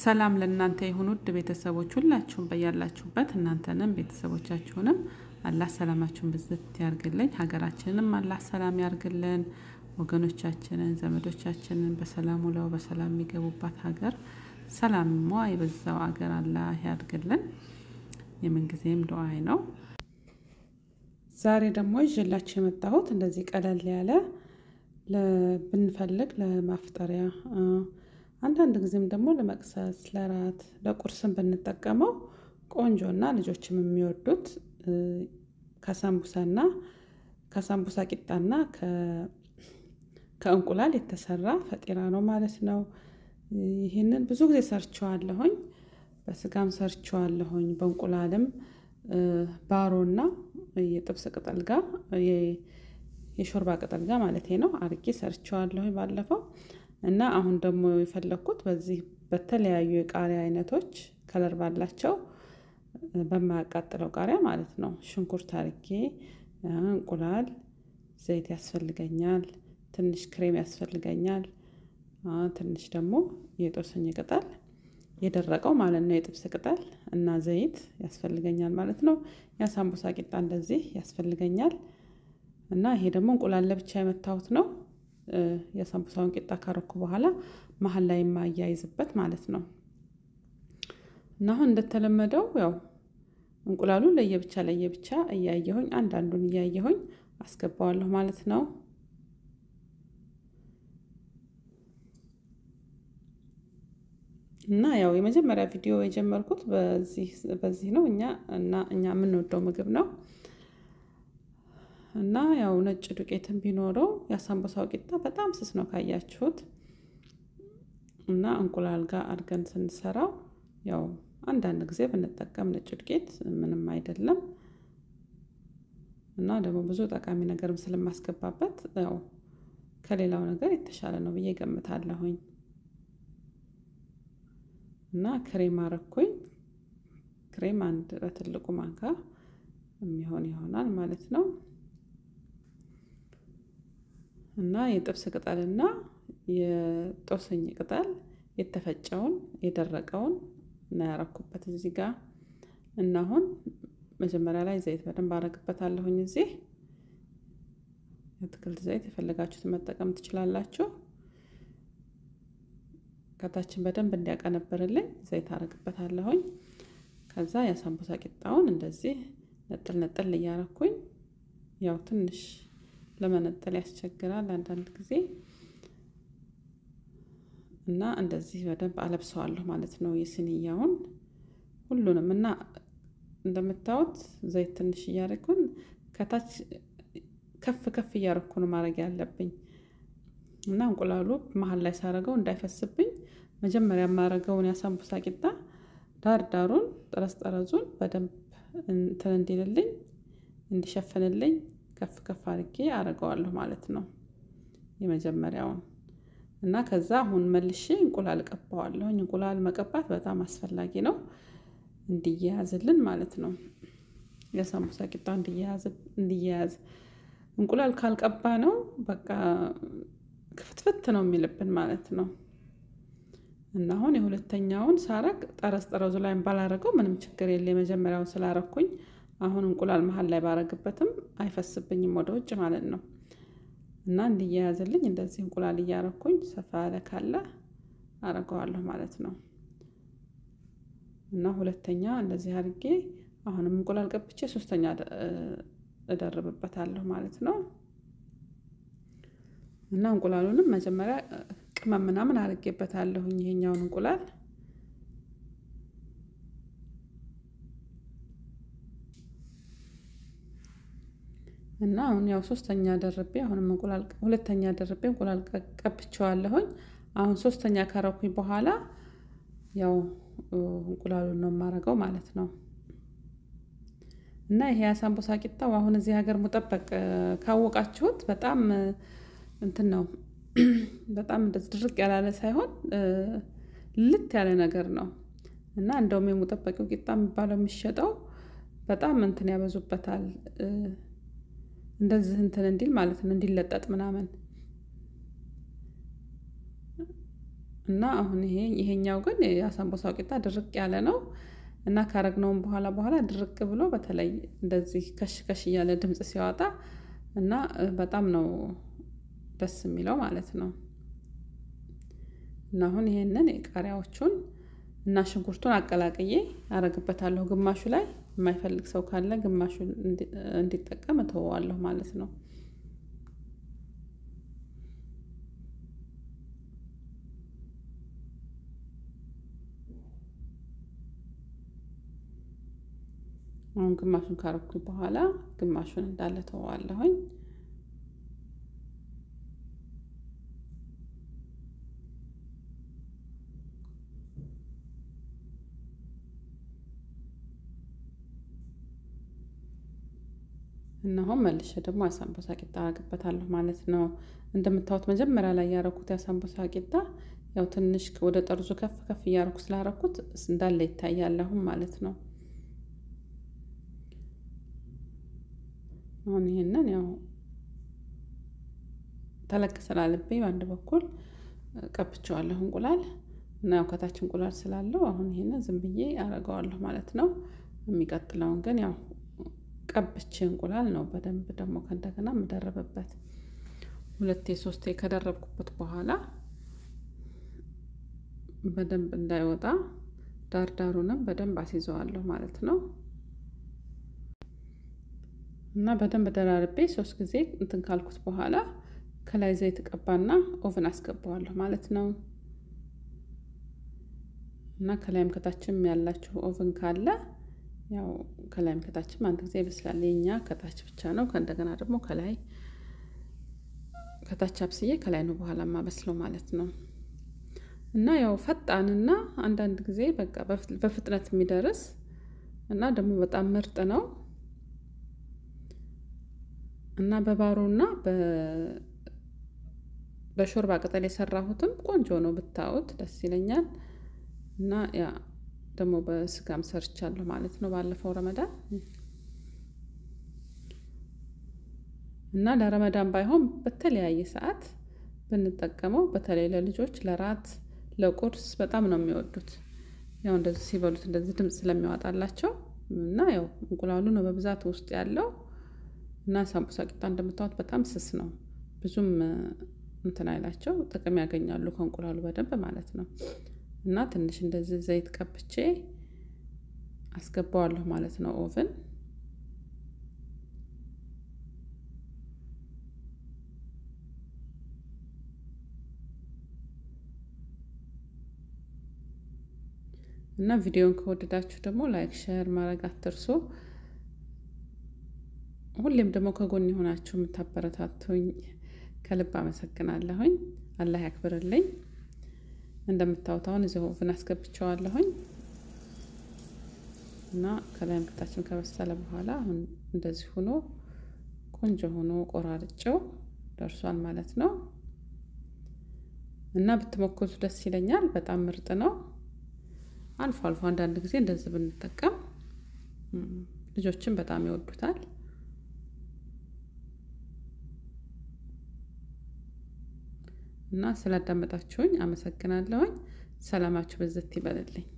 ሰላም ለእናንተ ይሁን ውድ ቤተሰቦች ሁላችሁም በያላችሁበት እናንተንም ቤተሰቦቻችሁንም አላህ ሰላማችሁን ብዝት ያርግልኝ። ሀገራችንንም አላህ ሰላም ያርግልን። ወገኖቻችንን ዘመዶቻችንን በሰላም ውለው በሰላም የሚገቡባት ሀገር ሰላምሟ የበዛው ሀገር አላህ ያድርግልን። የምንጊዜም ዱዓይ ነው። ዛሬ ደግሞ ይዤላችሁ የመጣሁት እንደዚህ ቀለል ያለ ብንፈልግ ለማፍጠሪያ አንዳንድ ጊዜም ደግሞ ለመቅሰስ፣ ለራት፣ ለቁርስም ብንጠቀመው ቆንጆና ልጆችም የሚወዱት ከሳምቡሳና ከሳምቡሳ ቂጣና ከእንቁላል የተሰራ ፈጢራ ነው ማለት ነው። ይህንን ብዙ ጊዜ ሰርቸዋለሁኝ። በስጋም ሰርቸዋለሁኝ። በእንቁላልም ባሮና የጥብስ ቅጠል ጋር የሾርባ ቅጠል ጋር ማለት ነው አርጌ ሰርቸዋለሁኝ ባለፈው እና አሁን ደግሞ የፈለግኩት በዚህ በተለያዩ የቃሪያ አይነቶች ከለር ባላቸው በማያቃጥለው ቃሪያ ማለት ነው። ሽንኩርት አርጌ እንቁላል፣ ዘይት ያስፈልገኛል፣ ትንሽ ክሬም ያስፈልገኛል፣ ትንሽ ደግሞ የጦስኝ ቅጠል የደረቀው ማለት ነው የጥብስ ቅጠል እና ዘይት ያስፈልገኛል ማለት ነው። የሳምቡሳ ቂጣ እንደዚህ ያስፈልገኛል እና ይሄ ደግሞ እንቁላል ለብቻ የመታሁት ነው። የሳምቡሳውን ቂጣ ካረኩ በኋላ መሀል ላይ የማያይዝበት ማለት ነው። እና አሁን እንደተለመደው ያው እንቁላሉ ለየብቻ ለየብቻ እያየሁኝ አንዳንዱን እያየሁኝ አስገባዋለሁ ማለት ነው። እና ያው የመጀመሪያ ቪዲዮ የጀመርኩት በዚህ ነው። እኛ እና እኛ የምንወደው ምግብ ነው እና ያው ነጭ ዱቄትን ቢኖረው የሳምቡሳው ቂጣ በጣም ስስ ነው ካያችሁት። እና እንቁላል ጋር አድርገን ስንሰራው ያው አንዳንድ ጊዜ ብንጠቀም ነጭ ዱቄት ምንም አይደለም። እና ደግሞ ብዙ ጠቃሚ ነገርም ስለማስገባበት ያው ከሌላው ነገር የተሻለ ነው ብዬ ገምታለሁኝ። እና ክሬም አረኩኝ። ክሬም አንድ በትልቁ ማንካ የሚሆን ይሆናል ማለት ነው። እና የጥብስ ቅጠልና የጦስኝ ቅጠል የተፈጨውን የደረቀውን እና ያረኩበት እዚህ ጋር እና አሁን መጀመሪያ ላይ ዘይት በደንብ አረግበታለሁኝ። እዚህ የአትክልት ዘይት የፈለጋችሁትን መጠቀም ትችላላችሁ። ከታችን በደንብ እንዲያቀነብርልኝ ዘይት አረግበታለሁኝ። ከዛ የሳምቡሳ ቂጣውን እንደዚህ ነጥል ነጥል እያረኩኝ ያው ትንሽ ለመነጠል ያስቸግራል አንዳንድ ጊዜ እና እንደዚህ በደንብ አለብሰዋለሁ ማለት ነው። የስንያውን ሁሉንም እና እንደምታዩት ዘይት ትንሽ እያደረኩን ከታች ከፍ ከፍ እያደረኩ ነው ማድረግ ያለብኝ እና እንቁላሉ መሀል ላይ ሳረገው እንዳይፈስብኝ መጀመሪያ የማረገውን የሳምቡሳ ቂጣ ዳር ዳሩን ጠረዝ ጠረዙን በደንብ እንትን እንዲልልኝ እንዲሸፍንልኝ ከፍ ከፍ አድርጌ አረገዋለሁ ማለት ነው የመጀመሪያውን እና ከዛ አሁን መልሼ እንቁላል እቀባዋለሁኝ። እንቁላል መቀባት በጣም አስፈላጊ ነው እንዲያያዝልን ማለት ነው። የሳምቡሳ ቂጣ እንዲያያዝ እንቁላል ካልቀባ ነው በቃ ክፍትፍት ነው የሚልብን ማለት ነው። እና አሁን የሁለተኛውን ሳረግ ጠረዝ ጠረዙ ላይ ባላረገው ምንም ችግር የለ። የመጀመሪያውን ስላረኩኝ አሁን እንቁላል መሀል ላይ ባረግበትም አይፈስብኝም ወደ ውጭ ማለት ነው። እና እንዲያያዝልኝ እንደዚህ እንቁላል እያረኩኝ ሰፋ ያለ ካለ አረገዋለሁ ማለት ነው። እና ሁለተኛ እንደዚህ አድርጌ አሁንም እንቁላል ቀብቼ ሶስተኛ እደርብበታለሁ ማለት ነው። እና እንቁላሉንም መጀመሪያ ቅመም ምናምን አድርጌበታለሁኝ ይሄኛውን እንቁላል እና አሁን ያው ሶስተኛ ደርቤ አሁንም እንቁላል ሁለተኛ ደርቤ እንቁላል ቀብቼዋለሁኝ። አሁን ሶስተኛ ካረኩኝ በኋላ ያው እንቁላሉን ነው የማረገው ማለት ነው። እና ይሄ የሳምቡሳ ቂጣው አሁን እዚህ ሀገር ሙጠበቅ ካወቃችሁት በጣም እንትን ነው በጣም እንደዚህ ድርቅ ያላለ ሳይሆን ልት ያለ ነገር ነው። እና እንደውም የሙጠበቂው ቂጣ የሚባለው የሚሸጠው በጣም እንትን ያበዙበታል እንደዚህ እንትን እንዲል ማለት ነው እንዲለጠጥ ምናምን እና አሁን ይሄ ይሄኛው ግን የአሳምቡሳው ቂጣ ድርቅ ያለ ነው እና ካረግነውም በኋላ በኋላ ድርቅ ብሎ በተለይ እንደዚህ ከሽ ከሽ እያለ ድምፅ ሲያወጣ እና በጣም ነው ደስ የሚለው ማለት ነው። እና አሁን ይሄንን የቃሪያዎቹን እና ሽንኩርቱን አቀላቅዬ አረግበታለሁ። ግማሹ ላይ የማይፈልግ ሰው ካለ ግማሹን እንዲጠቀም እተወዋለሁ ማለት ነው። አሁን ግማሹን ካረኩኝ በኋላ ግማሹን እንዳለ ተወዋለሁኝ። እና አሁን መልሼ ደግሞ የአሳምቡሳ ቂጣ አረግበታለሁ ማለት ነው። እንደምታዩት መጀመሪያ ላይ ያረኩት የአሳምቡሳ ቂጣ ያው ትንሽ ወደ ጠርዙ ከፍ ከፍ እያረኩ ስላረኩት እንዳለ ይታያል አሁን ማለት ነው። አሁን ይሄንን ያው ተለቅ ስላለብኝ በአንድ በኩል ቀብቼዋለሁ እንቁላል እና ያው ከታች እንቁላል ስላለው አሁን ይሄንን ዝም ብዬ አረገዋለሁ ማለት ነው። የሚቀጥለውን ግን ያው ቀብቼ እንቁላል ነው በደንብ ደግሞ ከእንደገና የምደረብበት ሁለቴ ሶስቴ ከደረብኩበት በኋላ በደንብ እንዳይወጣ ዳርዳሩንም በደንብ አስይዘዋለሁ ማለት ነው። እና በደንብ ደራርቤ ሶስት ጊዜ እንትን ካልኩት በኋላ ከላይ ዘይት ቀባና ኦቭን አስገባዋለሁ ማለት ነው። እና ከላይም ከታችም ያላችሁ ኦቭን ካለ ያው ከላይም ከታችም አንድ ጊዜ ይበስላል። የኛ ከታች ብቻ ነው። ከእንደገና ደግሞ ከላይ ከታች አብስዬ ከላይ ነው በኋላ ማበስለው ማለት ነው። እና ያው ፈጣንና አንዳንድ ጊዜ በቃ በፍጥነት የሚደርስ እና ደግሞ በጣም ምርጥ ነው። እና በባሮና በሾርባ ቅጠል የሰራሁትም ቆንጆ ነው ብታዩት ደስ ይለኛል። እና ያ ደግሞ በስጋም ሰርቻለሁ ማለት ነው ባለፈው ረመዳን እና ለረመዳን ባይሆን በተለያየ ሰዓት ብንጠቀመው በተለይ ለልጆች ለራት ለቁርስ በጣም ነው የሚወዱት። ያው እንደዚህ ሲበሉት እንደዚህ ድምፅ ስለሚያወጣላቸው እና ያው እንቁላሉ ነው በብዛት ውስጥ ያለው እና ሳምቡሳ ቂጣ እንደምታዩት በጣም ስስ ነው። ብዙም እንትን አይላቸው ጥቅም ያገኛሉ ከእንቁላሉ በደንብ ማለት ነው። እና ትንሽ እንደዚህ ዘይት ቀብቼ አስገባዋለሁ ማለት ነው ኦቭን እና ቪዲዮን ከወደዳችሁ ደግሞ ላይክ ሼር ማድረግ አትርሱ። ሁሌም ደግሞ ከጎን የሆናችሁ የምታበረታቱኝ ከልብ አመሰግናለሁኝ። አላህ ያክብርልኝ። እንደምታዩት አሁን እዚህ ኦቭን አስገብቼዋለሁኝ እና ከላይም ከታችም ከበሰለ በኋላ አሁን እንደዚህ ሆኖ ቆንጆ ሆኖ ቆራርጬው ደርሷል ማለት ነው። እና ብትሞክሩት ደስ ይለኛል። በጣም ምርጥ ነው። አልፎ አልፎ አንዳንድ ጊዜ እንደዚህ ብንጠቀም ልጆችን በጣም ይወዱታል። እና ስላዳመጣችሁኝ አመሰግናለሁኝ። ሰላማችሁ በዘት ይበልልኝ።